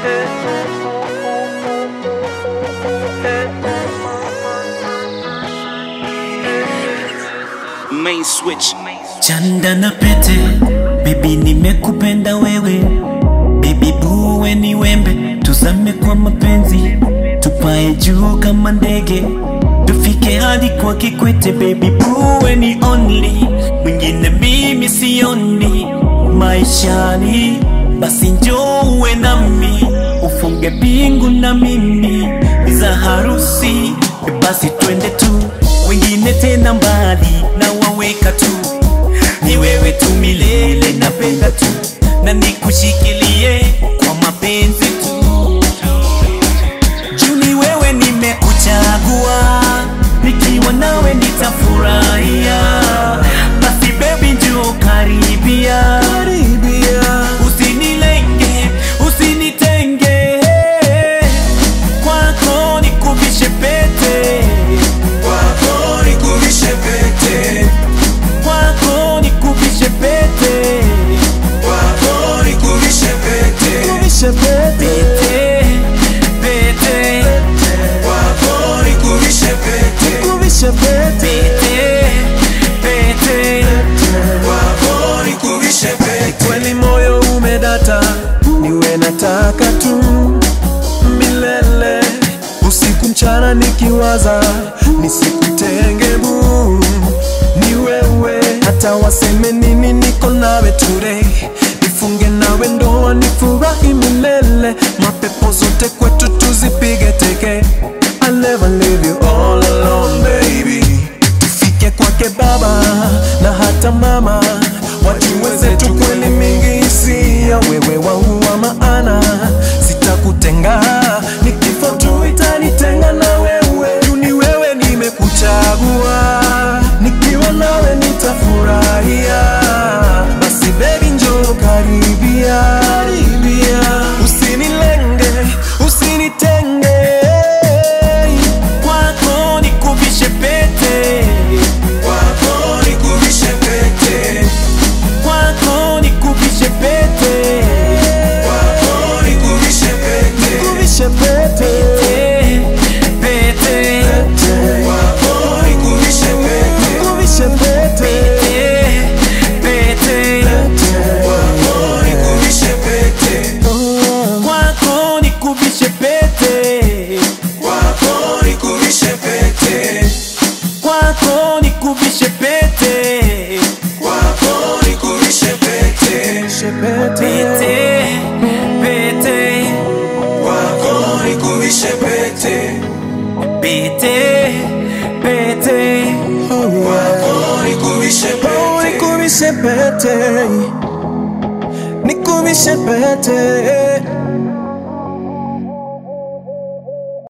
Main switch. Chanda na pete, baby nimekupenda wewe, baby buwe ni wembe, tuzame kwa mapenzi, tupae juu kama ndege, tufike hadi kwa Kikwete, baby buwe ni only, mwingine mimi sioni maishani, basi njoo uwe nami, ufunge pingu na mimi za harusi, basi twende tu, wengine tena mbali na waweka tu ni wewe tu milele, napenda tu na nikushikilie kwa mapenzi tu. Juu ni wewe nimekuchagua, nikiwa nawe nitafurahia. Basi baby njoo karibia, usinilenge, usinitenge, kwako nikuvishe pete, Kwako nikuvishe pete, kwako nikuvishe pete, kwako nikuvishe pete, pete, pete. kwako nikuvishe pete, Pete, pete, kwako nikuvishe pete. Kweli moyo umedata, niwe nataka tu milele, usiku mchana nikiwaza, nisikutenge bu, ni wewe, hata waseme nini, niko nawe today, nifunge nawe ndoa, nifurahi milele, mapepo zote kwetu tuzipige teke. I'll never leave you all alone baby tufike kwake baba na hata mama wajue zetu kweli mingi hisia wewe wangu wa maana sitakutenga ni kifo tu itanitenga na wewe juu ni wewe nimekuchagua nikiwa nawe nitafurahia basi baby njoo karibia karibia usinilenge usinitenge kwako nikuvishe pete, Kwako nikuvishe pete, kwako nikuvishe pete, kwako nikuvishe pete, Nikuvishe pete pete, pete, kwako nikuvishe pete, Nikuvishe pete pete, kwako nikuvishe pete, kwako nikuvishe pete, kwako nikuvishe pete, kwako nikuvishe pete, kwako nikuvishe pete, pete, pete, kwako nikuvishe pete, pete, pete. kwako nikuvishe Oh, pete. Nikuvishe pete Nikuvishe pete